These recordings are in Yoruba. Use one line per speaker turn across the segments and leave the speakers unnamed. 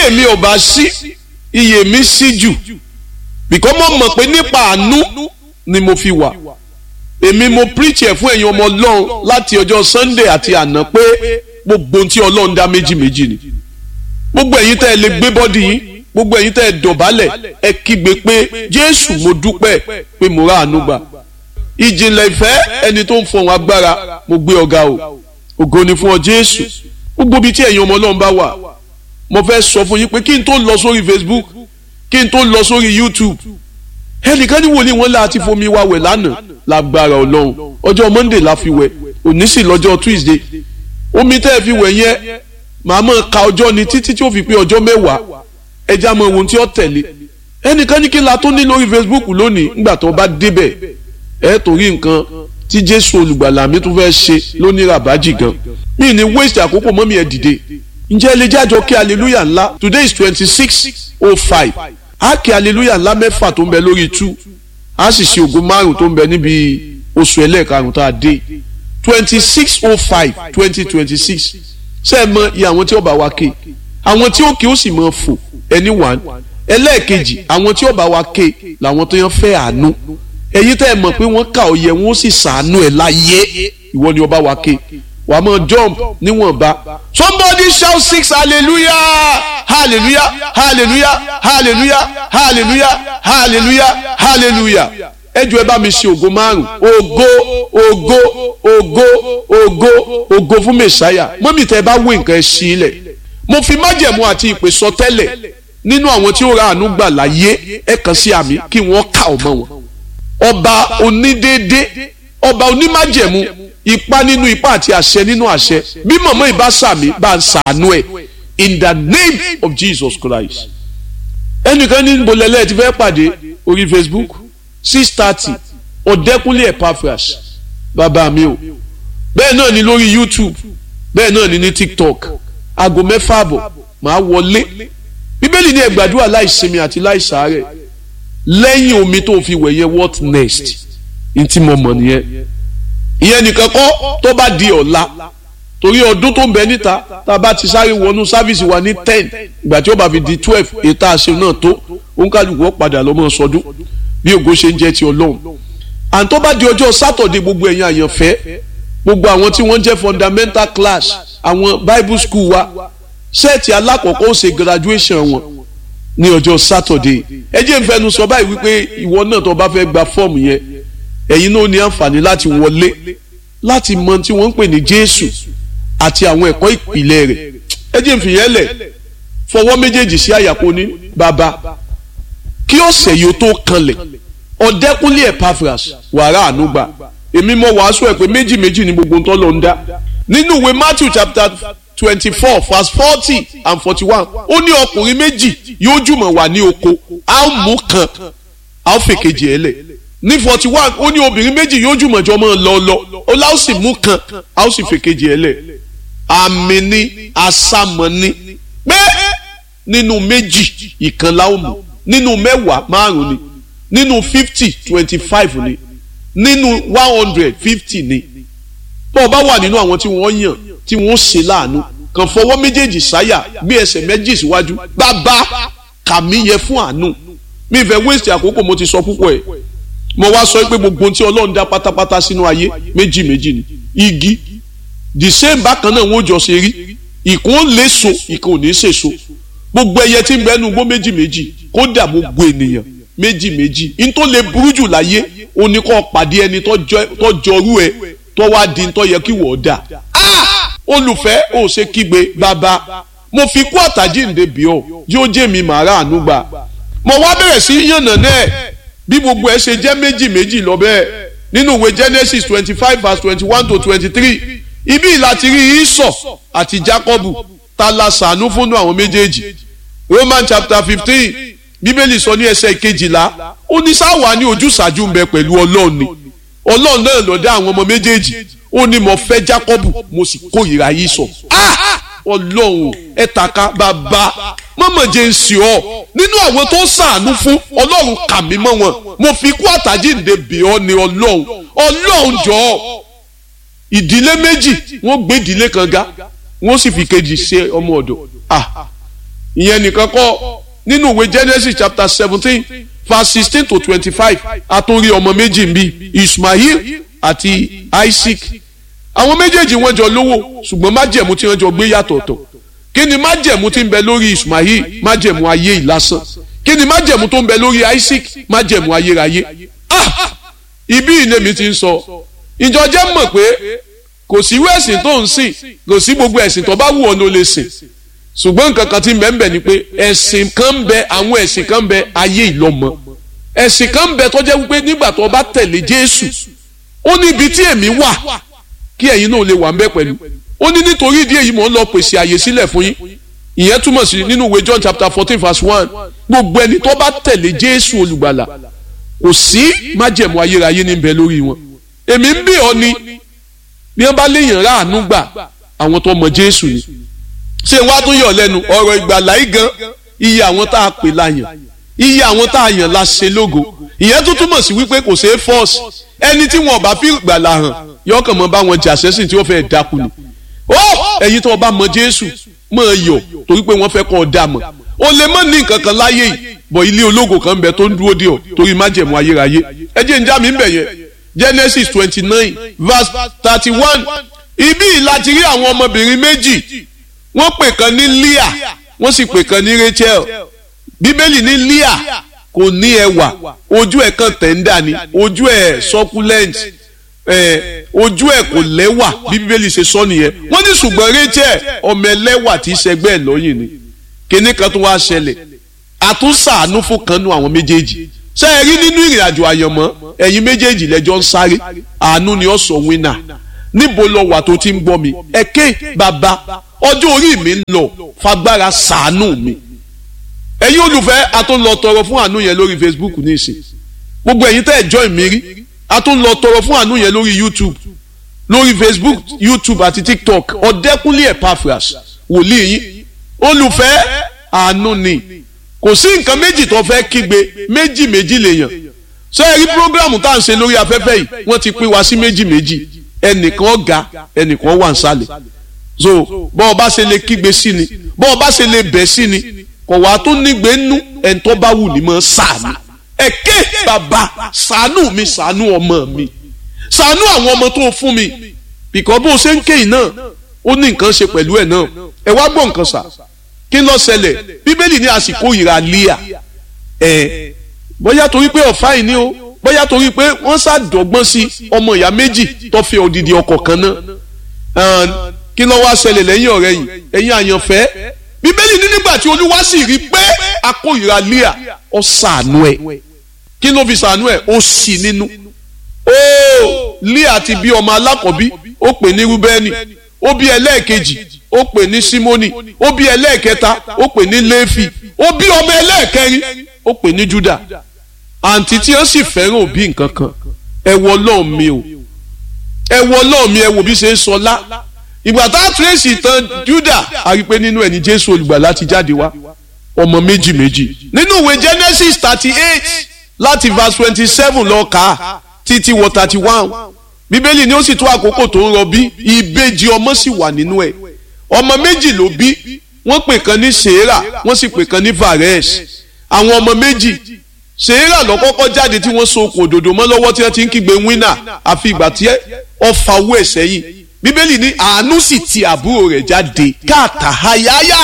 iye mi ò bá sí iye mi sí jù bìkọ́ mo mọ̀ pé nípa àánú ni mo fi wà èmi mo preach ẹ̀ fún ẹ̀yin ọmọ ọlọ́run láti ọjọ́ sunday àti àná pé gbogbo ohun tí ọlọ́run dá méjì méjì ni gbogbo ẹ̀yin tẹ́ ẹ lè gbé bọ́dì yín gbogbo ẹ̀yin tẹ́ ẹ dọ̀bálẹ̀ ẹ kígbe pé jésù mo dúpẹ́ pé mo rà àánú gbà ìjìnlẹ̀ ìfẹ́ ẹni tó ń fọhùn agbára mo gbé ọ̀gá o ògo ni fún ọ jésù gbogbo ibi tí ẹ̀yin ọmọ ọlọ́run bá wà mo fẹ́ sọ fún yín pé kí n tó lọ sórí facebook kí n tó lọ sórí youtube ẹnìkan ní wòlíì wọn láti fomi wá wẹ̀ lánàá lágbára ọlọ́run ọjọ́ monday la fi wẹ̀ òní sì lọ́jọ́ tuesday omi tẹ́ ẹ fi wẹ̀ yẹn màá mọ̀ ka ọjọ́ ni títí tí ó fi pé ọjọ́ mẹ́wàá ẹja mọ ohun tí ó tẹ̀lé ẹnìkan ní kí la tó ní lórí facebook lónìí nígbà tó bá débẹ̀ ẹ torí nǹkan tí jésù olùgbàlà mi tún fẹ́ ṣe lónìí ràbájì gan mi ní waste àkókò mọ́mí ẹ dìde ǹjẹ́ ẹ lè jájọ kí hallelujah ńlá today is twenty six oh five á kí hallelujah ńlá mẹ́fà tó ń bẹ lórí two á sì ṣe ògo márùn tó ń bẹ níbi oṣù ẹlẹ́ẹ̀karùn tá a dé twenty six oh five twenty twenty six ṣé ẹ mọ iye àwọn tí ó bá wa ké àwọn tí ó ké ó sì mọ fò ẹni one ẹlẹ́ẹ̀kejì àwọn tí ó bá wa ké làwọn tó yàn fẹ́ àánú ẹ̀yin tẹ́ ẹ mọ̀ pé wọ́n kà ọ̀yẹ́ wọn ó sì sàánú ẹ̀ láyé ìwọ ni ó bá wa ké wàá mọ jump níwọ̀nba somebody shout six hallelujah hallelujah hallelujah hallelujah hallelujah hallelujah hallelujah ẹ jọ̀ọ́ ẹ bá mi ṣe ògo márùn ògo ògo ògo ògo ògo fún mẹsàáyà mọ́mí tẹ́ ẹ bá wé nǹkan ẹ sí ilẹ̀ mo fi májẹ̀mú àti ìpè sọ tẹ́lẹ̀ nínú àwọn tí ó ra àánú gbà láyé ẹ kàn sí àmì kí wọ́n kà ọmọ wọn ọba onídéédé ọba onímájẹ̀mú ipa nínú ipa àti àṣẹ nínú àṣẹ bí mọ̀mọ́ ìbá sàmì bá ń sàánú ẹ̀ in the name of Jesus Christ ẹnìkan ní bolẹ̀lẹ̀ ti fẹ́ pàdé orí Facebook six thirty ọ̀dẹ́kúnlé Epaphras bàbá mi o bẹ́ẹ̀ náà ni lórí YouTube bẹ́ẹ̀ náà ni ní TikTok aago mẹ́fà àbọ̀ màá wọlé bíbélì ní ẹ gbàdúrà láìsinmi àti láìsàárẹ̀ lẹ́yìn omi tó fi wẹ̀ yẹn what next ntí mo mọ̀ nìyẹn ìyẹn nìkan kọ́ tó bá di ọ̀la torí ọdún tó ń bẹ níta tá a bá ti sáré wọnú sáfíìsì wa ní ten ìgbà tí ó bá fi di twelve ètò àṣẹ náà tó òǹkàlùkù ó padà lọ́mọ sọdún bí ògo ṣe ń jẹ́ ti ọlọ́run and tó bá di ọjọ́ sátọ̀dé gbogbo ẹ̀yin àyànfẹ́ gbogbo àwọn tí wọ́n jẹ́ fundamental class àwọn bible school wa sẹ́ẹ̀tì alákọ̀ọ́kọ́ ó ṣe graduation wọn ní ọjọ́ sátọ̀dé ẹ jẹ́ n fẹnu sọ báyìí wípé ìwọ náà tó bá fẹ́ gba fọ́ọ̀mù yẹn ẹ̀yin náà ní àǹfààní láti wọlé láti mọ tí wọ́n ń pè ní jésù àti àwọn ẹ̀kọ́ ìpìlẹ̀ rẹ̀ ẹ jẹ́ n fìyẹn lẹ̀ fọwọ́ méjèèjì sí àyàkó ní bàbá kí ọ̀sẹ̀ yìí ó tó kanlẹ̀ ọ̀dẹ́kúnlé Epaphras wàrà ànúgbà èmi mọ wàásù ẹ̀ pé méjì méjì ni gbogbo nǹkan ló ń dá nínú ìwé Matthew chapter twenty four verse forty and forty one ó ní ọkùnrin méjì yóò jùmọ̀ wà ní oko a ó mú kan a ó fèkejì ẹ̀ lẹ̀ ní forty one ó ní obìnrin méjì yóò jùmọ̀ jọ mọ́ lọ lọ ó láó sì mú kan a ó sì fèkejì ẹ̀ lẹ̀ àmì ni àsàmọ̀ ni pé nínú méjì ìkan la ó mú nínú mẹ́wàá márùn ni nínú fifty twenty five ni nínú one hundred fifty ni bó o bá wà nínú àwọn tí wọ́n yàn tí wọ́n ṣe láàánú kàn fọwọ́ méjèèjì sáyà gbé ẹsẹ̀ méjì síwájú bàbá kàmí yẹ fún àánú mi fẹ́ wéṣẹ̀ àkókò mo ti sọ púpọ̀ ẹ̀ mo wá sọ pé gbogbo tí ọlọ́run dá pátápátá sínú ayé méjì méjì ni igi the same bákan náà wọ́n jọ ṣe rí ìkún ó lè so ìkún ò ní ṣe so gbogbo ẹyẹ tí ń bẹ nu gbó méjì méjì kódà gbogbo ènìyàn méjì méjì n tó lè burú jù láyé ó ní kó pàdé ẹni tó jọrú ẹ tó wá di tó yẹ kí wọ́n dà olùfẹ́ ò ṣe kígbe bàbá mo fi kú àtàjíǹde bí ọ yóò jẹ́ mi màá ráàánú gbà mo wá bẹ̀rẹ̀ sí yànnà náà bí gbogbo ẹ ṣe jẹ́ méjì méjì lọ bẹ́ẹ̀ nínú ìwé Genesis twenty five verse twenty one to twenty three ibi láti rí Ísọ̀ àti Jákọ́bù ta la ṣàánú fúnú àwọn méjèèjì Roman chapter fifteen bíbélì sọ ní ẹsẹ̀ kejìlá ó ní sáwà ní ojúṣàájú ń bẹ pẹ̀lú ọlọ́run ni ọlọ́run náà ló dá àwọn ọmọ méjèèjì ó ní mo fẹ́ Jákọ́bù mo sì kórìíra Ísọ̀ ọlọ́run ẹ taka bàbá mọ́mọ́ jẹ́ ń sì ọ́ nínú àwọn tó ṣàánú fún ọlọ́run kà mí mọ́ wọn mo fi kú àtàjíǹde bì ọ́ ní ọlọ́run ọlọ́run jọ̀ọ́ ìdílé méjì wọ́n gbé ìdílé kan ga wọ́n sì fi kejì ṣe ọmọ ọ̀dọ̀ ah ìyẹn nìkan kọ́ nínú ìwé Genesis chapter seventeen verse sixteen to twenty-five àtúnrí ọmọ méjì ń bí Ismail àti Isaac àwọn méjèèjì wọ́n jọ lówó ṣùgbọ́n májẹ̀mú tí wọ́n jọ gbé yàtọ̀ọ̀tọ̀ kí ni májẹ̀mú tí ń bẹ lórí Ismail májẹ̀mú ayé ìlásán kí ni májẹ̀mú tó ń bẹ lórí Isaac májẹ̀mú ayérayé ah ibi ìnẹ́mi ti ń sọ ìjọ jẹ́ mọ̀ pé kò sí irú ẹ̀sìn tó ń sìn kò sí gbogbo ẹ̀sìn tó bá wù ọ́ ló lè sìn ṣùgbọ́n nǹkan kan tí ń bẹ ń bẹ ni pé ẹ̀sìn kan ń bẹ àwọn ẹ̀sìn kan ń bẹ ayé ìlọ́mọ ẹ̀sìn kan ń bẹ tó jẹ́ wípé nígbà tó bá tẹ̀lé Jésù ó ní ibi tí èmi wà kí ẹ̀yin náà lè wà ń bẹ pẹ̀lú ó ní nítorí ìdí èyí mò ń lọ pèsè àyè sílẹ̀ fún yín ìyẹn túmọ̀ sí nínú ìwé John chapter fourteen verse one gbogbo ẹni tó bá tẹ̀lé Jésù olùgbàlà kò sí májẹ̀mú ayérayé ní bẹ lórí wọn èmi ń bí ọ ni bí wọ́n bá léèyàn ráàánú gbà àwọn tó mọ Jésù ni ṣé wàá tún yọ̀ lẹ́nu ọ̀rọ̀ ìgbàlá yìí gan iye àwọn tá a pè láyàn iye àwọn tá a yàn la ṣe lógo ìyẹn tó túmọ̀ sí wípé kò ṣeé fọ́ọ̀sì ẹni tí wọn bá fi ìgbàlá hàn yọkàn mọ́ bá wọn jà sẹ́sìn tí wọ́n fẹ́ dákú ni ó ẹ̀yin tó bá mọ Jésù máa yọ̀ torí pé wọ́n fẹ́ kọ́ ọ dà mọ̀ o lè mọ̀ ní nǹkan kan láyé yìí bọ̀ ilé ológo kan bẹ tó ń dúró dé ọ torí májẹ̀mú ayérayé ẹ jẹ́ njá mi ń bẹ̀ yẹn Genesis twenty nine verse thirty one ibi láti rí àwọn ọmọbìnrin méjì wọ́n pè kan ní Leah wọ́n sì pè kan ní Rachel bíbélì ní Leah kò ní ẹwà ojú ẹ̀ kan tẹ̀ńdà ni ojú ẹ̀ succulent ẹ̀ ojú ẹ̀ kò lẹ́wà bí bíbélì ṣe sọ nìyẹn wọ́n ní ṣùgbọ́n Rachel ọmọ ẹlẹ́wà tí í ṣẹgbẹ́ ẹ̀ lọ́yìn ni kíní kan tó wá ṣẹlẹ̀ àtúnṣàánú fún kan nú àwọn méjèèjì ṣé ẹ rí nínú ìrìn àjò àyànmọ́ ẹ̀yin méjèèjì lẹ́jọ́ ń sáré àánú ni ó sọ wínà níbo lọ wà tó ti ń gbọ́ mi ẹ̀kẹ́ bàbá ọjọ́ orí mi ń lọ fagbára ṣàánú mi ẹ̀yin olùfẹ́ a tó ń lọ tọrọ fún àánú yẹn lórí Facebook nísìn gbogbo ẹ̀yin tẹ́ ẹ̀ join mi rí a tó ń lọ tọrọ fún àánú yẹn lórí YouTube lórí Facebook YouTube àti TikTok ọ̀dẹ́kúnlé Epaphras wòlíì yín olùfẹ́ àánú ni kò sí nǹkan méjì tó fẹ́ kígbe méjì méjì lèèyàn ṣé ẹ rí programu tá à ń ṣe lórí afẹ́fẹ́ yìí wọ́n ti pín wa sí méjì méjì ẹnìkan ọ̀gá ẹnìkan wà nsàlẹ̀ so bọ́ ọ bá ṣe lè kígbe sí ni bọ́ ọ bá ṣe lè bẹ̀ sí ni kò wá tó nígbè nú ẹni tó bá wù ní mọ́ ṣàánú ẹ̀kẹ́ bàbá ṣàánú mi ṣàánú ọmọ mi ṣàánú àwọn ọmọ tó fún mi bìkọ́ bó ṣe ń kéyìn náà ó ní nǹkan ṣe pẹ̀lú ẹ̀ náà ẹ wá gbọ́ nǹkan sà kí ló ṣẹlẹ̀ bíbélì ní àsìkò ìrà líà ẹ̀ bóyá torí pé ọ̀fà yìí ni o bóyá torí pé wọ́n ṣàdọ̀gbọ́n sí ọmọ ìyá méjì tó fi odidi ọkọ̀ kan náà kí ló wá ṣẹlẹ̀ lẹ́yìn ọ̀rẹ́ yìí ẹ̀yin àyànfẹ́ bíbélì ní nígbà tí olúwa sì rí pé akóyìrá líà ó ṣàánú ẹ̀ kí ló fi ṣàánú ẹ̀ ó sì nínú ó líà ti bí ọmọ alákọ̀bí ó pè ní rúbẹ́nì ó bí ẹlẹ́ẹ̀kejì ó pè ní símónì ó bí ẹlẹ́ẹ̀kẹta ó pè ní léfì ó bí ọmọ ẹlẹ́ẹ̀kẹrin ó pè ní júdà àǹtí tí ó sì fẹ́ràn òbí nǹkan kan ẹ wọ ọlọ́run mi o ẹ wọ ọlọ́run mi ẹ wò bí ṣe ń sọlá ìgbà tá a tírèsì tán júdà a rí i pé nínú ẹni jésù olùgbàlà ti jáde wá ọmọ méjì méjì nínú ìwé genesis thirty eight láti verse twenty seven lọ kà á títí wọ thirty one bíbélì ni ó sì tó àkókò tó ń rọbí ìbejì ọmọ sì wà nínú ẹ̀ ọmọ méjì ló bí wọ́n pè kan ní sèérà wọ́n sì pè kan ní vares àwọn ọmọ méjì sèérà lọ kọ́kọ́ jáde tí wọ́n so okùn òdòdó mọ́ lọ́wọ́ tí wọ́n ti ń kígbe wínà àfi ìgbà tí ọfà owó ẹ̀ sẹ́yìn bíbélì ní àánú sì ti àbúrò rẹ̀ jáde káàtà hayáyá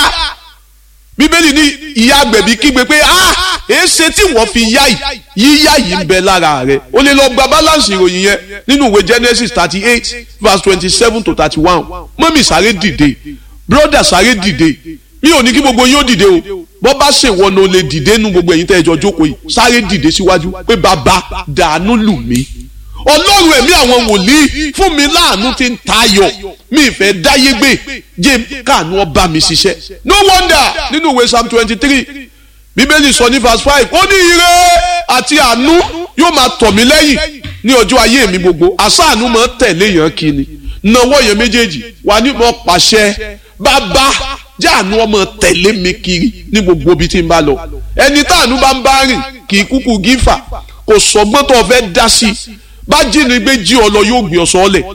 bíbélì ní ìyá agbẹ̀bí kígbe pé ah èéṣe tí wọ́n fi yá yìí yíyá yìí ń bẹ lára rẹ̀ o lè lọ gba balance ìròyìn yẹn nínú ìwé Genesis thirty eight verse twenty seven to thirty one mọ́mì sáré dìde brother sáré dìde mi ò ní kí gbogbo yín ó dìde o bọ́ bá ṣèwọ́n o lè dìde nínú gbogbo ẹ̀yin tẹ́ ẹ jọ jókòó yìí sáré dìde síwájú pé bàbá dàánú lù mí ọlọ́run ẹ̀mí àwọn wòlíì fún mi láàánú tí ń tayọ̀ mi ìfẹ́ dáyé gbé jẹ́ káànú ọba mi ṣiṣẹ́ no wonder nínú ìwé psalm twenty three bíbélì sọ ní verse five ó ní ire àti àánú yóò máa tọ̀ mí lẹ́yìn ní ọjọ́ ayé mi gbogbo àṣàánú máa tẹ̀lé yàn kí ni nawọ́ yẹn méjèèjì wà ní mo pàṣẹ bàbá jáàánú ọmọ tẹ̀lé mi kiri ní gbogbo ibi tí n bá lọ ẹni táànú bá ń bá rìn kì í kúkú gífà kò sọgbọ́n tó fẹ́ dá sí i bá jínigbé jí ọ lọ yóò gbé ọ sọ́ọ́lẹ̀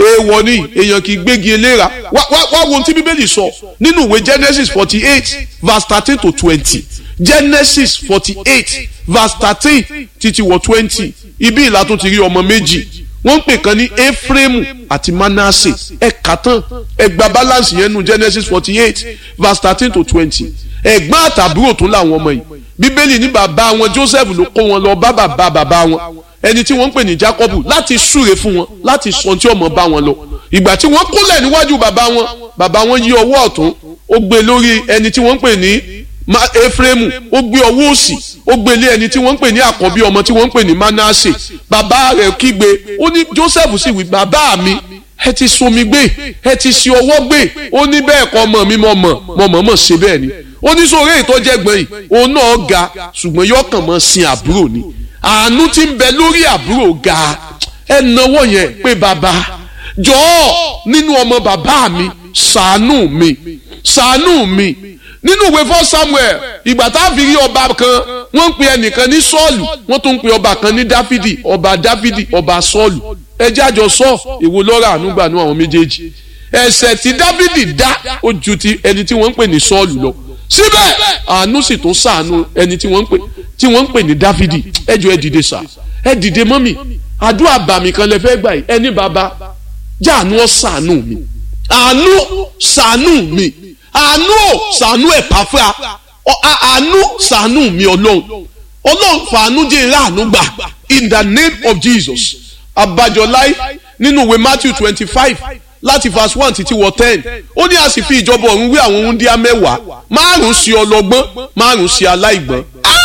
èèwọ̀ ni èèyàn kì í gbégi eléra wá wá wá wo ohun tí bíbélì sọ nínú ìwé genesis forty eight verse thirteen to twenty genesis forty eight verse thirteen títí wọ twenty ibi ìlà tó ti rí ọmọ méjì wọ́n ń pè kan ní efraimu àti manasse ẹ kà tán ẹ gba balance yẹn nu genesis forty eight verse thirteen to twenty ẹ̀gbọ́n àtàbúrò tó làwọn ọmọ yìí bíbélì ní bàbá wọn joseph ló kó wọn lọ bá bàbá bàbá wọn ẹni tí wọ́n ń pè ní jacob láti súre fún wọn láti sọ tí ọmọ bá wọn lọ ìgbà tí wọ́n kúnlẹ̀ níwájú bàbá wọn bàbá wọn yí ọwọ́ ọ̀tún ó gbé lórí ẹni tí wọ́n ń pè ní efraimu ó gbé ọwọ́ òsì ó gbé lé ẹni tí wọ́n ń pè ní àkọ́bí ọmọ tí wọ́n ń pè ní manasse bàbá rẹ̀ kígbe ó ní joseph sì wí bàbá mi ẹ ti sunmi gbé ẹ ti ṣe ọwọ́ gbé ó ní bẹ́ẹ̀ kọ́ ọmọ mi mọ̀ mọ̀ mọ̀ mọ̀ mọ̀ ṣe bẹ́ẹ̀ ni ó ní sóore ìtọ́jẹ́ gbọ̀n yìí òun náà ga ṣùgbọ́n yóò kàn mọ́ sin àbúrò ni àánú tí ń bẹ lórí àbúrò ga ẹ náwó yẹn pé bàbá jọ̀ọ́ nínú ọmọ bàbá mi ṣàánú mi ṣàánú mi nínú ìwé fọ́ samuel ìgbà tá a fi rí ọba kan wọ́n ń pe ẹnìkan ní sọ́ọ̀lù wọ́n tún ń pe ọba kan ní dáfídì ọba dáfídì ọba sọ́ọ̀lù ẹjẹ́ àjọ sọ èwo lọ́rọ̀ ànúgbà ní àwọn méjèèjì ẹ̀ṣẹ̀ tí dáfídì dá ó ju ti ẹni tí wọ́n ń pè ní sọ́ọ̀lù lọ síbẹ̀ àánú sì tún ṣàánú ẹni tí wọ́n ń pè tí wọ́n ń pè ní dáfídì ẹjọ́ ẹ dìde sà ẹ dìde mọ́mì àdúrà bàmí kan lẹ fẹ́ gbà yìí ẹni bàbá jáàánú ọ ṣàánú mi àánú ṣàánú mi àánú ò ṣàánú ẹ̀ pàfà àánú ṣàánú mi ọlọ́run ọlọ́run fàánú jẹ́ ìrà àánú gbà in the name of jesus abajọláì nínú ìwé matthew twenty five láti verse one títí wọ ten ó ní a sì fi ìjọba ọ̀run wí àwọn wúndíá mẹ́wàá márùn-ún sí ọlọ́gbọ́n márùn-ún sí aláìgbọ́n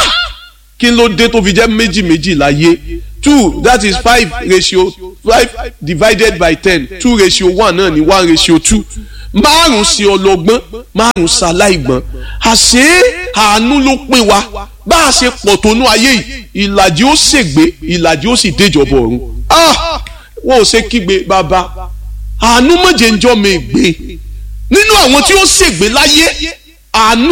kí ló dé tó fi jẹ́ méjì méjì láyé two that is five ratio five divided by ten two ratio one náà ni one ratio two márùn sí ọlọ́gbọ́n márùn sí aláìgbọ́n àṣé àánú ló pín wa bá a ṣe pọ̀ tó nú ayé yìí ìlàjì ó ṣègbé ìlàjì ó sì déjọba ọ̀run ah wọn ò ṣe kígbe bàbá àánú mọ̀jẹ̀ ń jọ́ mi gbé nínú àwọn tí ó ṣègbé láyé àánú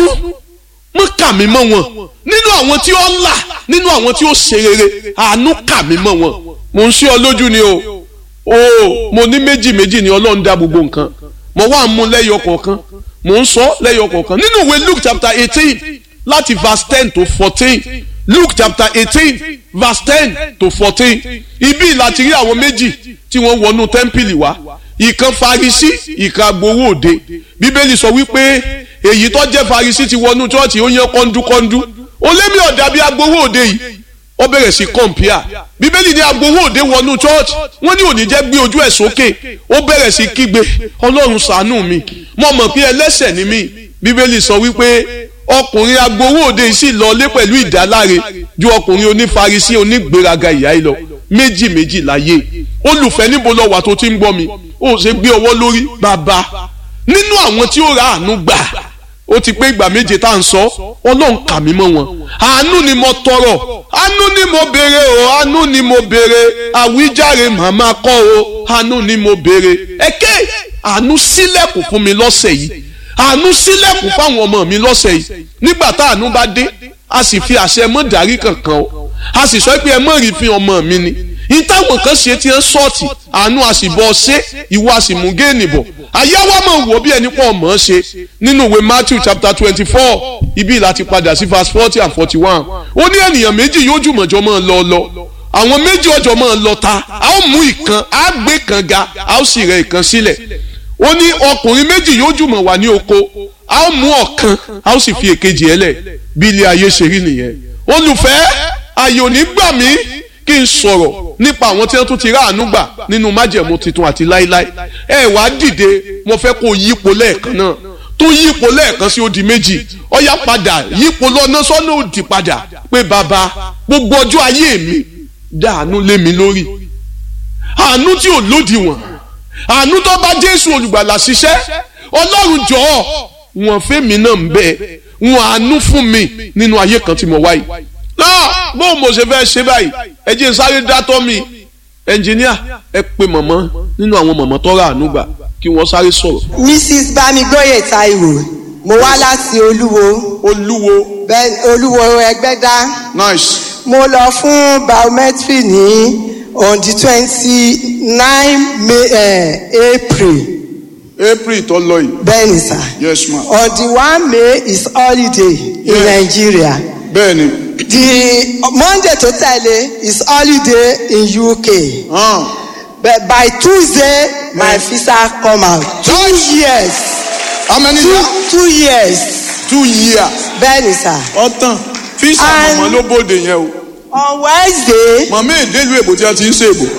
mọ̀ kà mí mọ́ wọn nínú àwọn tí ó là nínú àwọn tí ó ṣe rere àánú kà mí mọ́ wọn mo ń ṣe ọ lójú ni o o mo ní méjì méjì ni ọlọ́run dá gbogbo nǹkan mo wá mú lẹ́yọ kọ̀ọ̀kan mo ń sọ lẹ́yọ kọ̀ọ̀kan nínú ìwé Luke chapter eighteen láti verse ten to fourteen Luke chapter eighteen verse ten to fourteen ibi láti rí àwọn méjì tí wọ́n wọnú tẹ́ḿpìlì wá ìkan farisi ìkan agbowó òde bíbélì sọ wípé èyí tó jẹ́ farisi ti wọnú chọ́ọ̀chì ó yẹn kọ́ńdúkọ́ńdú ó lé mi ọ̀dà bíi agbowó òde yìí ó bẹ̀rẹ̀ sí kọ̀ǹpìà bíbélì ní agbowó òde wọnú church wọ́n ní òní jẹ́ gbé ojú ẹ̀ sókè ó bẹ̀rẹ̀ sí kígbe ọlọ́run ṣàánú mi mo mọ̀ pé ẹlẹ́ṣẹ̀ ni mí bíbélì sọ wípé ọkùnrin agbowó òde yìí sì lọlé pẹ̀lú ìdáláre ju ọkùnrin onífarisi onígbéraga ìyá yìí lọ méjì méjì láyé olùfẹ́ níbo lọ wà tó ti ń gbọ́ mi ó ṣe gbé ọwọ́ lórí bàbá nínú àwọn tí ó ra àánú gbà ó ti pé ìgbà méje tá à ń sọ ọlọ́run kà mí mọ́ wọn àánú ni mo tọrọ àánú ni mo béèrè o àánú ni mo béèrè àwíjàre màmá kọ́ o àánú ni mo béèrè ẹ̀kẹ́ àánú sílẹ̀kùn fún mi lọ́sẹ̀ yìí àánú sílẹ̀kùn fáwọn ọmọ mi lọ́sẹ̀ yìí nígbà tá àánú bá dé a sì fi àṣẹ mọ́ dárí kankan o a sì sọ pé ẹ mọ̀ rí fi ọmọ mi ni ìtàwọn kan ṣe ti ń sọ́ọ̀tì àánú a sì bọ́ ṣe ìwọ a sì mú géènì bọ̀ àyáwá máa wò bí ẹni pọ̀ mọ́ ṣe nínú ìwé Matthew chapter twenty four ibi láti padà sí verse forty and forty one ó ní ènìyàn méjì yóò jùmọ̀jọ́ máa lọ lọ àwọn méjì ọjọ́ máa lọ ta a ó mú ìkan a gbé kan ga a ó sì rẹ ìkan sílẹ̀ ó ní ọkùnrin méjì yóò jùmọ̀ wà ní oko a ó mú ọ̀kan a ó sì fi èkejì ẹ̀ lẹ̀ bí ilé ayé ṣe rí nìyẹn olùfẹ́ ayò ní gbà mí kí n sọ̀rọ̀ nípa àwọn tí wọ́n tún ti ráàánú gbà nínú májẹ̀mú tuntun àti láíláí ẹ wá dìde mo fẹ́ kó yípo lẹ́ẹ̀kan náà tó yípo lẹ́ẹ̀kan sí ó di méjì ọ̀yá padà yípo lọ́nà sọ́nà òdì padà pé bàbá gbogbo ọjọ́ ayé mi dáàánú lé mi lórí àánú tí ò lódiwọ̀n àánú tó bá Jésù olùgbàlà ṣiṣẹ́ Ọlọ́run jọ̀ọ́ wọ́n fẹ́mi náà ń bẹ wọ́n àánú fún mi nínú ayé kan tí mo wáyé náà bó mo ṣe fẹ́ ṣe báyìí ẹ jẹ́ sáré dátọ́ mi ẹnjìníà ẹ pe mọ̀mọ́ nínú àwọn mọ̀mọ́ tó rà àánú gbà kí wọ́n sáré sọ̀rọ̀.
mrs bamigboye taiwo mo wá láti olúwo
olúwo
bẹ́ẹ̀ olúwo ẹgbẹ́dá
nice
mo lọ fún biometry ní on the twenty-nine May uh, April
april tó lọ yìí
bẹ́ẹ̀ ni sà
yes ma
on the one May is holiday in
Yes.
Nigeria
bẹ́ẹ̀ ni
the Monday tó tẹ̀lé is holiday in UK
hàn
but by Tuesday my
Yes.
visa come out two years
how many
two
years
two years
two years
bẹ́ẹ̀ ni sà
ọ̀tàn fíṣà
And-
mọ̀mọ́ ló bóde yẹn o
on Wednesday
mọ̀mọ́ èdèlú èbò tí a ti ń ṣe èbò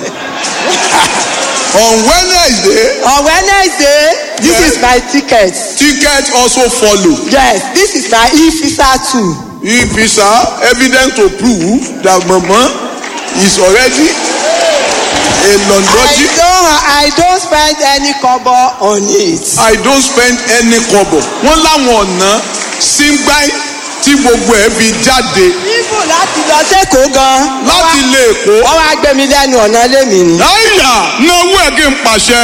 on wednesday
on Wednesday this
Yes.
is my ticket
ticket also follow
yes this is my e-visa too
e-visa evidence to prove that mọ̀mọ́ is already a
I
london
don't I don't spend any kobo on it.
I don't spend any kobo. Wọ́n láwọn ọ̀nà síngbáì tí gbogbo ẹ̀ fi jáde
Bíbù láti lọ sẹ́kọ̀ọ́ gan.
láti ilé Èkó.
Wọ́n wá gbé mi lẹ́nu ọ̀nà lémi ni.
Láyà náwó ẹ̀ kí n pàṣẹ.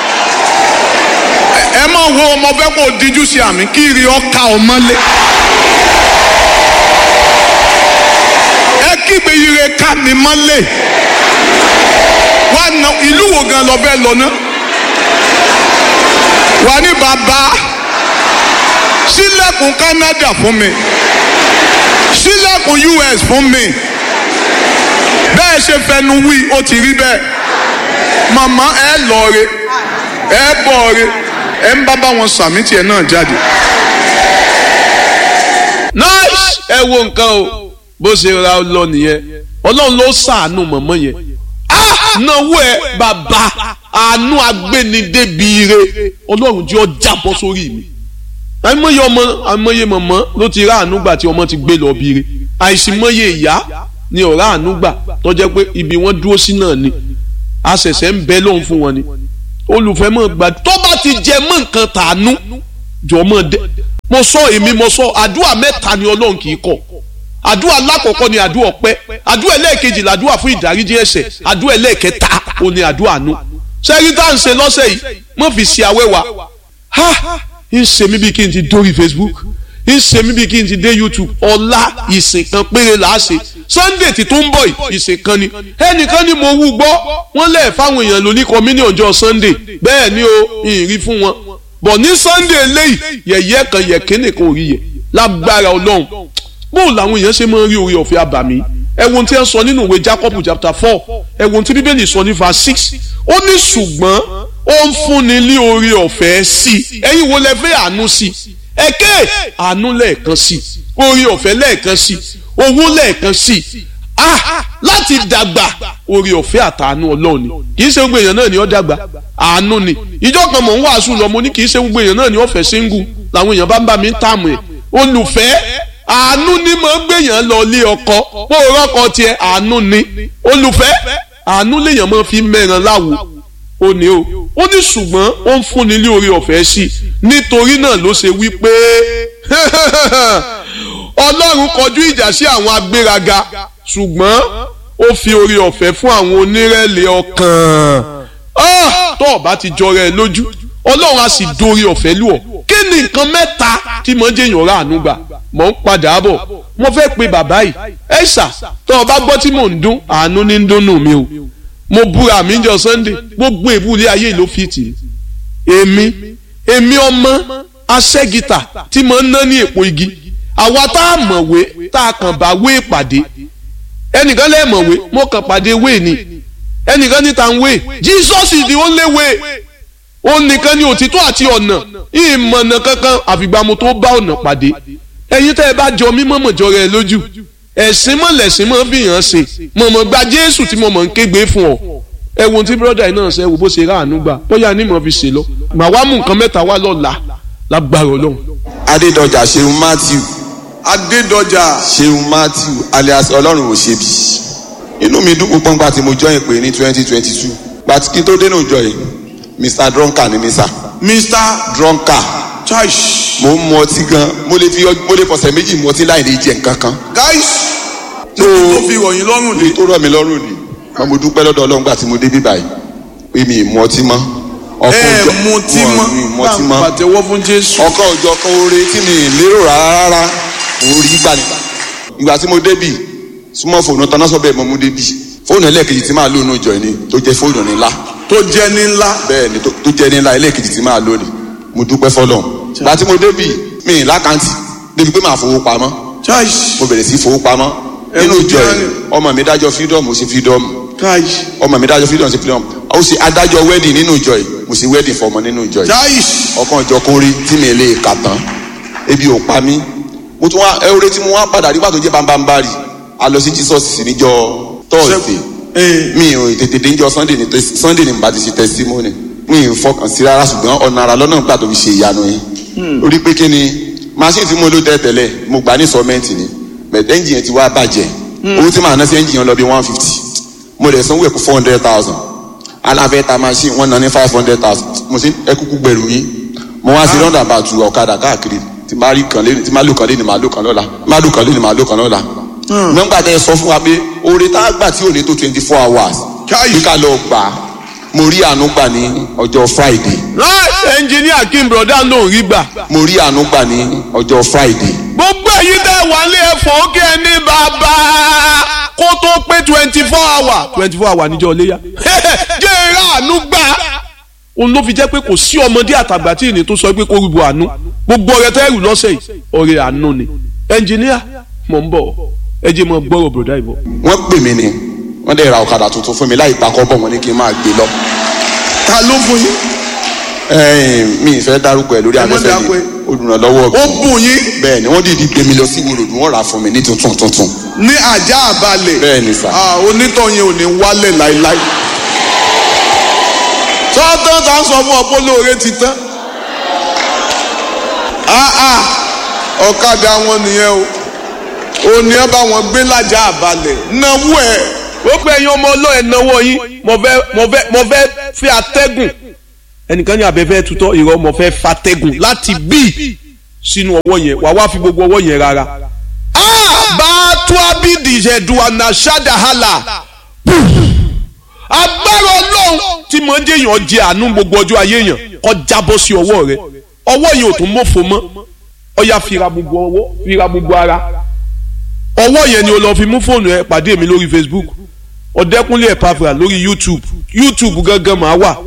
Ẹ- Ẹ máa wo ọmọ fẹ́ kó o díjú sí àmì kí iri ọkà ọmọlé. Ẹ kígbe ire ká mi mọ́lé. Wá na ìlú wo gan lọ fẹ́ lọ ná? Wà ní bàbá sílẹ̀kùn Canada fún mi sílẹ̀kùn US fún mi bẹ́ẹ̀ ṣe fẹnu wí ó ti rí bẹ́ẹ̀ màmá ẹ lọ re ẹ bọ̀ re ẹ ń bá bá wọn sàmì tiẹ̀ náà jáde.
nice ẹ wo nǹkan o bó ṣe ra lọ nìyẹn ọlọ́run ló ṣàánú mọ̀mọ́ yẹn Ah! náwó ẹ bàbá àánú agbénidébìire ọlọ́run jẹ́ ọjà bọ́ sórí mi àìmọye ọmọ àìmọye mọ̀mọ́ ló ti rá àánú gbà tí ọmọ ti gbé lọ bìire àìsímọye ìyá ni ọ̀rá àánú gbà tó jẹ́ pé ibi wọ́n dúró sí náà ni a ṣẹ̀ṣẹ̀ ń bẹ lóhùn fún wọn ni olùfẹ́ mọ̀ gbà tó bá ti jẹ mọ́ nǹkan tàánú jọ mọ́ dẹ́ mo sọ èmi mo sọ àdúrà mẹ́ta ni ọlọ́run kì í kọ̀ àdúrà lákọ̀ọ́kọ́ ni àdúrà ọpẹ́ àdúrà ẹlẹ́ẹ̀kejì làdúrà fún ìdáríjì ẹ̀ṣẹ̀ àdúrà ẹlẹ́ẹ̀kẹta ò ní àdúrà àánú sẹ́rí tá à ń ṣe lọ́sẹ̀ yìí mo fi ṣe àwẹ́wà ha ń ṣe mí bí kí n ti dórí Facebook ń ṣe mí bí kí n ti dé YouTube ọ̀la ìsìn kan péré là á ṣe Sunday tí tó ń bọ̀ yìí ìsìn kan ni ẹnìkan ni mo wú gbọ́ wọ́n lẹ̀ fáwọn èèyàn lóní kọ́mínì ọjọ́ Sunday bẹ́ẹ̀ ni o ìrì fún wọn bọ̀ ní Sunday eléyìí yẹ̀yẹ́ kan yẹ̀kínì kan ò rí yẹ lágbára Ọlọ́run bóò làwọn èèyàn ṣe máa ń rí orí ọ̀fẹ́ àbàmì ẹ wo ohun tí wọ́n sọ nínú ìwé Jacob chapter four ẹ wo ohun tí bíbélì sọ ní verse six ó ní ṣùgbọ́n ó ń fúnni ní orí ọ̀fẹ́ sí i ẹ̀yin wo lẹ fẹ́ àánú sí i ẹ̀kẹ́ àánú lẹ́ẹ̀kan sí i orí ọ̀fẹ́ lẹ́ẹ̀kan sí i owó lẹ́ẹ̀kan sí i ah láti dàgbà orí ọ̀fẹ́ àtàánú ọlọ́run ni kì í ṣe gbogbo èèyàn náà ni ó dàgbà àánú ni ìjọ kan mọ̀ ń wàásù lọ mo ní kì í ṣe gbogbo èèyàn náà ni ó fẹ́ síngù làwọn èèyàn bá ń bá mi ń tààmù ẹ̀ olùfẹ́ àánú ni mo ń gbèyàn lọ lé ọkọ bó o rọ́kọ tiẹ̀ àánú ni olùfẹ́ àánú lèèyàn máa fi mẹ́ran láwo ó ní o ó ní ṣùgbọ́n ó ń fúnni ní orí ọ̀fẹ́ sí i nítorí náà ló ṣe wí pé ọlọ́run kọjú ìjà sí àwọn agbéraga ṣùgbọ́n ó fi orí ọ̀fẹ́ fún àwọn onírẹ̀lẹ̀ ọkàn Ah! tó o bá ti jọra ẹ lójú ọlọ́run á sì dorí ọ̀fẹ́ lù ọ́ kí ni nǹkan mẹ́ta tí mo jẹ́ èèyàn rà àánú gbà mọ̀ ń padà bọ̀ mo fẹ́ pe bàbá yìí ẹ ṣà tó o bá gbọ́ tí mò ń dún àánú ní ń dúnnù mi o mo búra mi jọ Sunday gbogbo ìbúlé ayé ló fi tì í èmi èmi ọmọ aṣẹ́gìtà tí mo ń ná ní èpo igi àwa tá a mọ̀wé tá a kàn bá wé ìpàdé ẹnìkan lẹ́ẹ̀mọ̀wé mo kàn pàdé wé ni ẹnìkan ní ta ń wé Jesus is the only way ó nìkan ní òtítọ́ àti ọ̀nà ìmọ̀nà kankan àfìgbà mo tó bá ọ̀nà pàdé ẹ̀yin tẹ́ ẹ bá jọ mímọ́ mọ̀jọ rẹ lójú ẹ̀sìn mọ̀ lẹ̀sìn mọ̀ fi hàn ṣe mọ̀mọ́ gba Jésù tí mo mọ̀ ń kégbe fún ọ ẹ wo tí bírọ́dà yìí náà ṣe wo bó ṣe rà àánú gbà bóyá ní mo fi ṣe lọ màá wá mú nǹkan mẹ́ta wá lọ́la lágbára Ọlọ́run.
adédọjà ṣeun matthew
adédọjà
ṣeun matthew alias ọlọ́run ò ṣe bí inú mi dùn púpọ̀ nígbà tí mo join pé ní twenty twenty two gbàtí kí n tó dénú ìjọ yìí mr drunker ni mi sà
mr
drunker
church
mo ń mu ọtí gan mo lè fi ọ- mo lè fọ̀sẹ̀ méjì mu ọtí láì ní jẹ nǹkan kan
guys
tó
tó fi ròyìn lọ́rùn
ní
dé
tó rọ̀ mí lọ́rùn ni mo mo dúpẹ́ lọ́dọ̀ ọlọ́run gbà tí mo dé bí báyìí pé mi ì mu ọtí mọ́ ọkọ̀
ẹ
òjò
mu tí
wọn
mọ́
mi ì mu ọtí
bá
mọ́
pàtẹ́wọ́ fún Jésù
ọkọ̀ òjò kan oore tí mi ì lérò rárá rárá mo rí gbà ní. ìgbà tí mo débì súnmọ́ fòònù tán náà sọ bẹ́ẹ̀ mọ́ mo débì fóònù ẹlẹ́ẹ̀kejì tí máa lò nínú ìjọ yìí ni tó jẹ́ fóònù ńlá
tó jẹ́ ní ńlá
bẹ́ẹ̀ ni tó tó jẹ́ ní ńlá ẹlẹ́ẹ̀kejì tí máa lò ní mo dúpẹ́ fọlọ́n gba tí mo débì mí ì lákàntì débi pé màá fowó pamọ́
chai
mo bẹ̀rẹ̀ sí fowó pamọ́ nínú
Ẹ̀rù
ìjọ
jẹ́
yìí ọmọ mi dájọ́ freedom ó ṣe freedom
chai
ọmọ mi dájọ́ freedom ó ṣe freedom ó ṣe adájọ́ wedding nínú ìjọ yìí mo ṣe wedding fọmọ nínú ìjọ yìí
chai
ọkàn ìjọ kún rí tí mi lè kà tán ebi ò pa mí mo tún wá ẹwúrẹ́ tí mo wá padà nígbà tó jẹ́ bambambari a lọ sí jesus sí níjọ thursday
ee
mi ò tètè dé níjọ sunday ní tes- sunday ní bá ti ṣe testimony mi ò fọkàn sí rárá ṣùgbọ́n ọ̀nà ara lọ́nà gbà tó fi ṣe ìyanu yẹn lórí pé kí ni machine tí mo lò tẹ́ tẹ́lẹ̀ mo gbà ní sọ́mẹ́ǹtì ni but engine yẹn ti wá bàjẹ́ owó tí màá ná sí engine yẹn lọ bí one fifty mo lè sanwó ẹ̀kú four hundred thousand aláfẹ́ ta machine wọ́n ná ní five hundred thousand mo sì ẹkúkú gbẹ̀rù yín mo wá sí london bá tu ọ̀kadà káàkiri tí máa rí kan lé tí máa lò kan lé ní máa lò kan lọ́la máa lò kan lé ní máa lò kan lọ́la. nígbà tẹ ẹ sọ fún wa pé oore tá a gbà tí ò ní tó twenty four hours
Káyì.
bí ká lọ gbà á mo rí àánú gbà ní ọjọ́ friday
láì ẹnjìníà kí n broda lòún rí gbà.
mo rí àánú gbà ní ọjọ́ friday
gbogbo èyí tẹ́ wà lé ẹ̀fọ́ kí ẹ ní bàbá kó tó pé twenty four hour twenty four hour níjọ́ léyà jẹ́ eré àánú gbà òun ló fi jẹ́ pé kò sí ọmọdé àtàgbà tí ìní tó sọ pé kó rúbọ àánú gbogbo ọ̀rẹ́ tẹ́rù lọ́sẹ̀ yìí ọ̀rẹ́ àánú ni ẹnjìníà mọ̀ ń bọ̀ ẹ jẹ́ mọ̀ gbọ́rọ̀ broda ìbọ̀.
wọ́n pè mí ni wọ́n dẹ̀ ra ọ̀kadà tuntun fún mi láì pa kọ́bọ̀ wọn ní kí n máa gbé lọ.
ta ló fún yín
ẹ̀ẹ́n, mi ì fẹ́ dárúkọ ẹ̀ lórí
Ẹ má
afẹ́fẹ́
dákọ
mi
ẹ̀.
olùrànlọ́wọ́
ó bùn yín
bẹ́ẹ̀ ni wọ́n dìde gbé mi lọ sí ìwòròdú wọ́n rà á fún mi ní tuntun tuntun
ní ajá àbálẹ̀
bẹ́ẹ̀ ni sà.
ah onítọ̀yìn ò ní wálẹ̀ láíláí tọ́tọ́ tá a sọ fún ọpọ́ lóore ti tán ah ah ọ̀kadà wọn nìyẹn o ò ní ẹ bá wọn gbé lájà àbálẹ̀ náwó ẹ̀
ó pé ẹ̀yin ọmọ ọlọ́ ẹ̀ náwó yín mo fẹ́ mo fẹ́ mo fẹ́ fi atẹ́gùn ẹnìkan ní abẹ́fẹ́ tutọ́ ìrọ̀ mo fẹ́ fatẹ́gùn láti bí sínú ọwọ́ yẹn wà wá fi gbogbo ọwọ́ yẹn rárá. bá a tó abídì ìṣẹ̀dùnà ṣáàdàhálà agbára ọlọ́run tí mo ń jẹ́ èèyàn jẹ àánú gbogbo ọjọ́ ayé yẹn kó jábọ́ sí ọwọ́ rẹ ọwọ́ yẹn ò tún mọ́fò mọ́ ọ̀ya fira gbogbo ọwọ́ fira gbogbo ara ọwọ́ yẹn ni o lọ fi mú fóònù ẹ pàdé mi lórí facebook ọ̀dẹ́kúnlé ẹ̀pàfà lórí youtube youtube gangan máa wà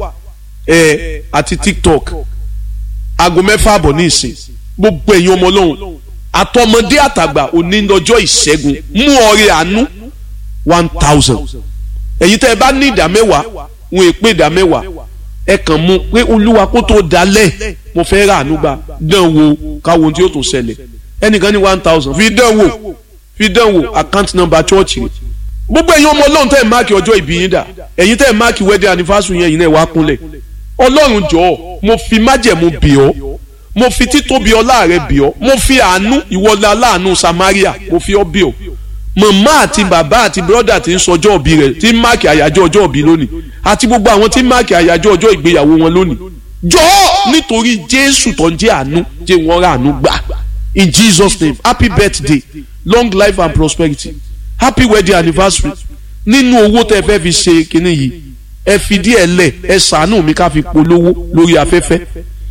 ẹ àti tiktok aago mẹ́fà àbọ̀ ní ìsìn gbogbo ẹ̀yin ọmọ ọlọ́run àtọmọdé àtàgbà òní lọ́jọ́ ìṣẹ́gun mú ọrẹ àánú one thousand ẹ̀yin tẹ́ ẹ bá ní ìdá mẹ́wàá wọn è pé ìdá mẹ́wàá ẹ kàn mú pé olúwa kó tó dalẹ̀ mo fẹ́ rà àánú gbà dán wo káwọn tí ó tún ṣẹlẹ̀ ẹnìkan ní one thousand fi dán wò fi dán wò account number church rẹ̀ gbogbo ẹ̀yin ọmọ ọlọ́run tẹ́ ẹ̀ máàkì ọjọ́ ìbí yín dà ẹ̀yin tẹ́ ẹ̀ máàkì wedding anniversary yẹn yìí náà wá kúnlẹ̀ ọlọ́run jọ̀ọ́ mo fi májẹ̀mú bì ọ́ mo fi títóbi ọlá rẹ bì ọ́ mo fi àánú ìwọlé aláàánú samaria mo fi ọ́ bì ọ́ màmá àti bàbá àti bírọ́dà tí ń sọjọ́ òbí rẹ̀ tí ń máàkì àyájọ́ ọjọ́ òbí lónìí àti gbogbo àwọn tí ń máàkì àyájọ́ ọjọ́ ìgbéyàwó wọn lónìí jọ̀ọ́ nítorí jésù tó ń jẹ́ àánú jẹ́ wọ́n rà àánú gbà in jesus name happy birthday long life and prosperity happy wedding anniversary nínú owó tẹ́ fẹ́ fi ṣe kinní yìí ẹ fi díẹ̀ lẹ̀ ẹ ṣàánú mi ká fi polówó lórí afẹ́fẹ́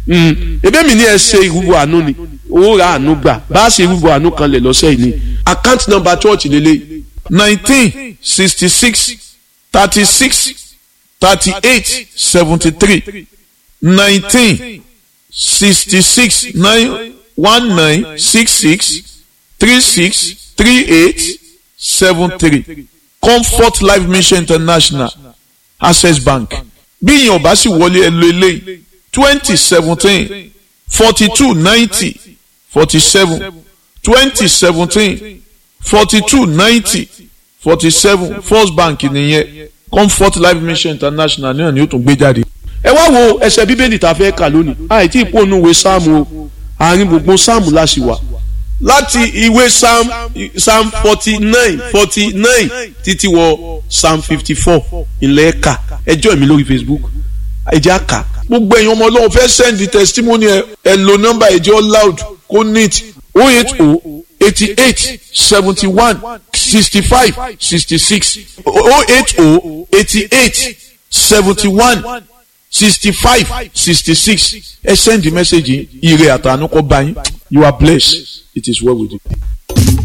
ebe mi ni ẹ ṣe ìrúbọ àánú ni owó ra àánú gbà bá a ṣe ìrúbọ àánú kan lẹ̀ lọ́sẹ̀ yìí ni account number church lélẹ̀ nineteen sixty six thirty six thirty eight seventy three nineteen sixty six nine one nine six six three six three eight seven three comfort life mission international access bank bí ìyẹn ò bá sì wọlé ẹ lo eléyìí twenty seventeen forty two ninety forty seven twenty seventeen forty two ninety forty seven first bank nìyẹn comfort life mission international náà ni ó tún gbé jáde. ẹ wá wo ẹsẹ̀ bíbélì tá a fẹ́ kà lónìí àìtí ìpónúwe sáàmù o àárín gbogbo sáàmù la sì wà láti ìwé psalm psalm forty nine forty nine títí wọ psalm fifty four ilẹ̀ ẹ̀ka ẹjọ́ mi lórí facebook ẹjẹ́ àkà gbogbo ẹ̀yin ọmọ ọlọ́run fẹ́ send the testimony ẹ ẹ lo nọ́mbà ẹjọ́ loud kó neat o eight o eighty eight seventy one sixty five sixty six o eight o eighty eight seventy one sixty five sixty six ẹ send the message yìí ire àtànú kọ́ bá yín you are blessed it is well with you.